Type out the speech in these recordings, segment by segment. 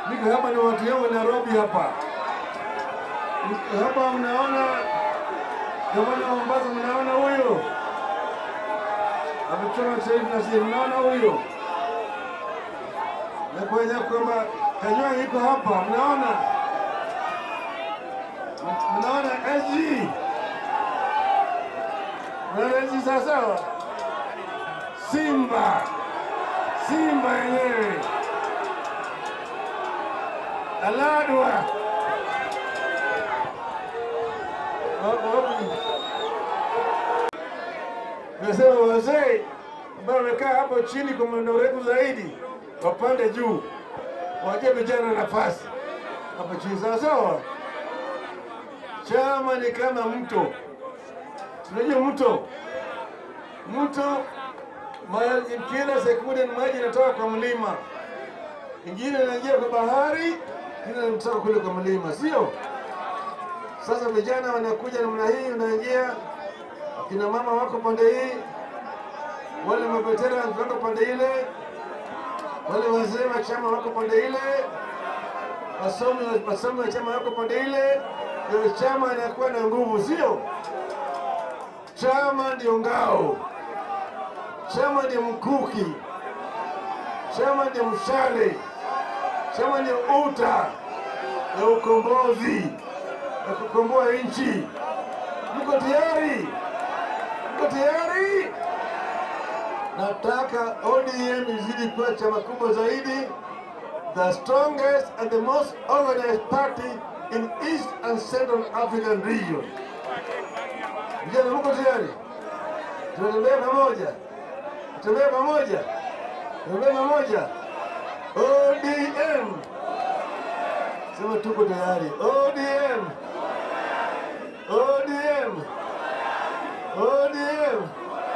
Niko hapa na watu yangu Nairobi hapa. Niko hapa mnaona gavana wa Mombasa, mnaona huyo amechoma sahivi na sisi, mnaona huyo na kueleza kwamba Kanywa iko hapa, mnaona mnaona SG mnaona SG sawasawa, Simba Simba yenyewe Aladwa Wako wapi? Nasema wazee ambao wamekaa hapo chini kwa muda mrefu zaidi wapande juu, waje vijana nafasi hapo chini, sawa sawa. Chama ni kama mto, unajua mto, mto maji, kila sekunde maji inatoka kwa mlima, ingine inaingia kwa bahari, ingine inatoka kule kwa mlima, sio? Sasa vijana wanakuja namna hii, unaingia, akina mama wako pande hii, wale mabetera wako pande ile, wale wazee wa chama wako pande ile, wasomi wasomi wa chama wako pande ile, ndio chama inakuwa na nguvu, sio? Chama ndio ngao, chama ndio mkuki, chama ndio mshale, chama ndio uta ya ukombozi ya kukomboa nchi. Mko tayari? Mko tayari? Nataka ODM izidi kuwa chama kubwa zaidi, the strongest and the most organized party in East and Central African region. Vijana, mko tayari? Tunatembea pamoja, tutembea pamoja, tutembea pamoja. ODM, sema tuko tayari. ODM, ODM, ODM,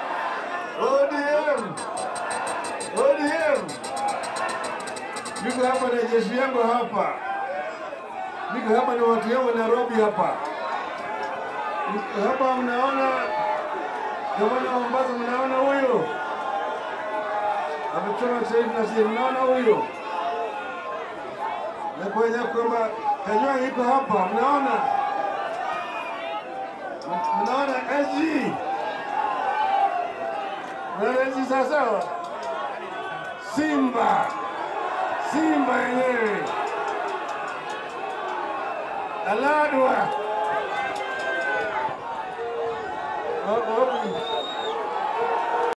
ODM, ODM. Niko hapa na jeshi yangu hapa, niko hapa na watu yangu Nairobi hapa. Niko hapa, mnaona gavana wa Mombasa, mnaona huyo amechoma sahivi na sisi, mnaona huyo na kueleza kwamba Kanywa iko hapa, mnaona mnaona SG mnaona SG sawasawa, Simba Simba yenyewe Aladwa wako wapi?